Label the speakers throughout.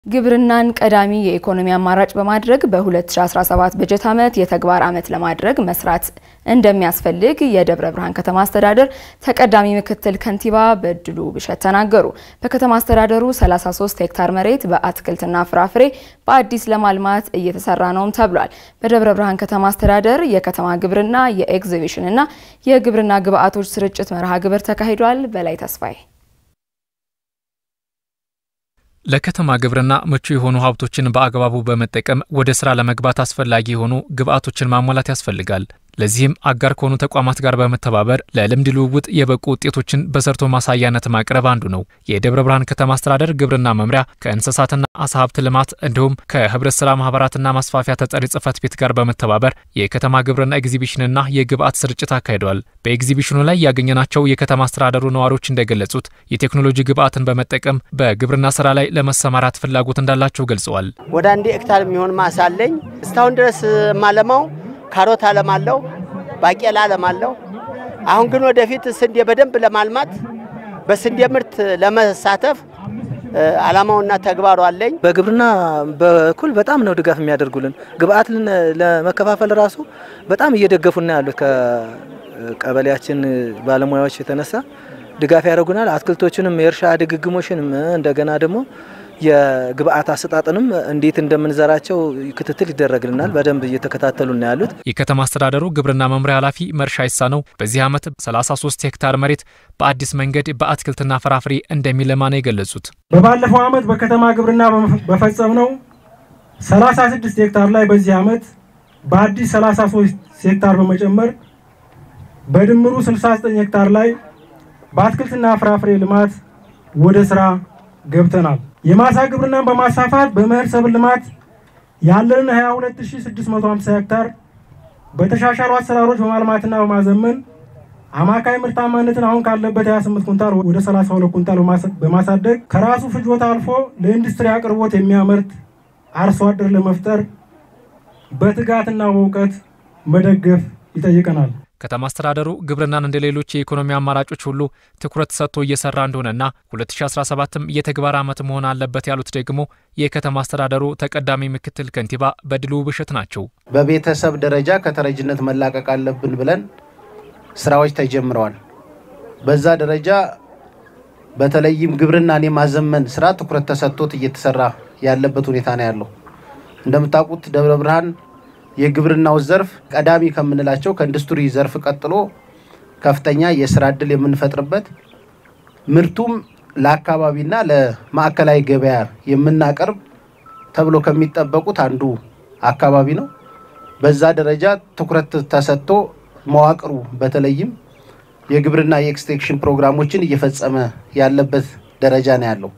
Speaker 1: ግብርናን ቀዳሚ የኢኮኖሚ አማራጭ በማድረግ በ2017 በጀት ዓመት የተግባር ዓመት ለማድረግ መስራት እንደሚያስፈልግ የደብረ ብርሃን ከተማ አስተዳደር ተቀዳሚ ምክትል ከንቲባ በድሉ ብሸት ተናገሩ። በከተማ አስተዳደሩ 33 ሄክታር መሬት በአትክልትና ፍራፍሬ በአዲስ ለማልማት እየተሰራ ነውም ተብሏል። በደብረ ብርሃን ከተማ አስተዳደር የከተማ ግብርና የኤግዚቢሽንና የግብርና ግብዓቶች ስርጭት መርሃ ግብር ተካሂዷል። በላይ ተስፋዬ
Speaker 2: ለከተማ ግብርና ምቹ የሆኑ ሀብቶችን በአግባቡ በመጠቀም ወደ ስራ ለመግባት አስፈላጊ የሆኑ ግብዓቶችን ማሟላት ያስፈልጋል። ለዚህም አጋር ከሆኑ ተቋማት ጋር በመተባበር ለልምድ ልውውጥ የበቁ ውጤቶችን በሰርቶ ማሳያነት ማቅረብ አንዱ ነው። የደብረ ብርሃን ከተማ አስተዳደር ግብርና መምሪያ ከእንስሳትና አሳ ሀብት ልማት እንዲሁም ከህብረት ስራ ማህበራትና ማስፋፊያ ተጠሪ ጽህፈት ቤት ጋር በመተባበር የከተማ ግብርና ኤግዚቢሽንና የግብዓት ስርጭት አካሂደዋል። በኤግዚቢሽኑ ላይ ያገኘናቸው የከተማ አስተዳደሩ ነዋሪዎች እንደገለጹት የቴክኖሎጂ ግብዓትን በመጠቀም በግብርና ስራ ላይ ለመሰማራት ፍላጎት እንዳላቸው ገልጸዋል።
Speaker 3: ወደ አንድ ሄክታር የሚሆን ማሳ አለኝ። እስካሁን ድረስ ማለማው ካሮት አለማለሁ፣ ባቄላ አለማለሁ። አሁን ግን ወደፊት ስንዴ በደንብ ለማልማት በስንዴ ምርት ለመሳተፍ አላማውና ተግባሩ አለኝ።
Speaker 4: በግብርና በኩል በጣም ነው ድጋፍ የሚያደርጉልን። ግብአት ለመከፋፈል ራሱ በጣም እየደገፉና ያሉት ከቀበሌያችን ባለሙያዎች የተነሳ ድጋፍ ያደርጉናል። አትክልቶችንም የእርሻ ድግግሞሽንም እንደገና ደግሞ የግብአት አሰጣጥንም እንዴት እንደምንዘራቸው ክትትል ይደረግልናል። በደንብ እየተከታተሉ ነው ያሉት።
Speaker 2: የከተማ አስተዳደሩ ግብርና መምሪያ ኃላፊ መርሻ ይሳነው በዚህ ዓመት 33 ሄክታር መሬት በአዲስ መንገድ በአትክልትና ፍራፍሬ እንደሚለማ ነው የገለጹት።
Speaker 5: በባለፈው ዓመት በከተማ ግብርና በፈጸምነው 36 ሄክታር ላይ በዚህ ዓመት በአዲስ 33 ሄክታር በመጨመር በድምሩ 69 ሄክታር ላይ በአትክልትና ፍራፍሬ ልማት ወደ ስራ ገብተናል። የማሳ ግብርናን በማስፋፋት በመኸር ሰብል ልማት ያለንን 22650 ሄክታር በተሻሻሉ አሰራሮች በማልማትና በማዘመን አማካይ ምርታማነትን አሁን ካለበት 28 ኩንታል ወደ 32 ኩንታል በማሳደግ ከራሱ ፍጆታ አልፎ ለኢንዱስትሪ አቅርቦት የሚያመርት አርሶ አደር ለመፍጠር በትጋትና በእውቀት መደገፍ ይጠይቀናል።
Speaker 2: ከተማ አስተዳደሩ ግብርናን እንደ ሌሎች የኢኮኖሚ አማራጮች ሁሉ ትኩረት ሰጥቶ እየሰራ እንደሆነና 2017ም የተግባር ዓመት መሆን አለበት ያሉት ደግሞ የከተማ አስተዳደሩ ተቀዳሚ ምክትል ከንቲባ በድሉ ብሸት ናቸው።
Speaker 3: በቤተሰብ ደረጃ ከተረጅነት መላቀቅ አለብን ብለን ስራዎች ተጀምረዋል። በዛ ደረጃ በተለይም ግብርናን የማዘመን ስራ ትኩረት ተሰጥቶት እየተሰራ ያለበት ሁኔታ ነው ያለው። እንደምታውቁት ደብረ ብርሃን የግብርናው ዘርፍ ቀዳሚ ከምንላቸው ከኢንዱስትሪ ዘርፍ ቀጥሎ ከፍተኛ የስራ እድል የምንፈጥርበት ምርቱም ለአካባቢና ለማዕከላዊ ገበያ የምናቀርብ ተብሎ ከሚጠበቁት አንዱ አካባቢ ነው። በዛ ደረጃ ትኩረት ተሰጥቶ መዋቅሩ በተለይም የግብርና የኤክስቴንሽን ፕሮግራሞችን እየፈጸመ ያለበት ደረጃ ነው ያለው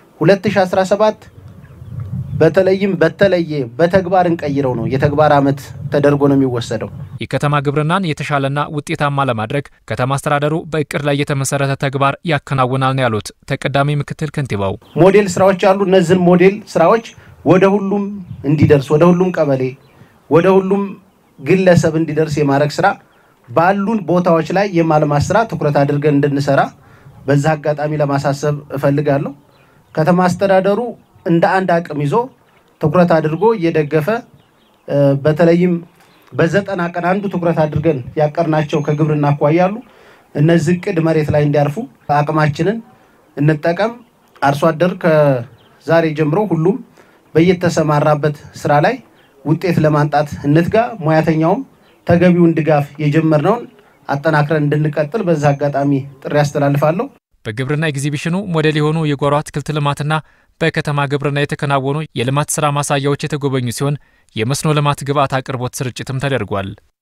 Speaker 3: 2017 በተለይም በተለየ በተግባር እንቀይረው ነው የተግባር ዓመት ተደርጎ ነው የሚወሰደው።
Speaker 2: የከተማ ግብርናን የተሻለና ውጤታማ ለማድረግ ከተማ አስተዳደሩ በእቅድ ላይ የተመሰረተ ተግባር ያከናውናል ነው ያሉት ተቀዳሚ ምክትል ከንቲባው።
Speaker 3: ሞዴል ስራዎች አሉ። እነዚህን ሞዴል ስራዎች ወደ ሁሉም እንዲደርስ ወደ ሁሉም ቀበሌ፣ ወደ ሁሉም ግለሰብ እንዲደርስ የማድረግ ስራ ባሉን ቦታዎች ላይ የማልማት ስራ ትኩረት አድርገን እንድንሰራ በዛ አጋጣሚ ለማሳሰብ እፈልጋለሁ። ከተማ አስተዳደሩ እንደ አንድ አቅም ይዞ ትኩረት አድርጎ እየደገፈ በተለይም በዘጠና ቀን አንዱ ትኩረት አድርገን ያቀርናቸው ከግብርና አኳያ ያሉ እነዚህ እቅድ መሬት ላይ እንዲያርፉ አቅማችንን እንጠቀም። አርሶ አደር ከዛሬ ጀምሮ ሁሉም በየተሰማራበት ስራ ላይ ውጤት ለማምጣት እንትጋ። ሙያተኛውም ተገቢውን ድጋፍ የጀመርነውን አጠናክረን እንድንቀጥል በዛ አጋጣሚ ጥሪ አስተላልፋለሁ።
Speaker 2: በግብርና ኤግዚቢሽኑ ሞዴል የሆኑ የጓሮ አትክልት ልማትና በከተማ ግብርና የተከናወኑ የልማት ስራ ማሳያዎች የተጎበኙ ሲሆን የመስኖ ልማት ግብዓት አቅርቦት ስርጭትም ተደርጓል።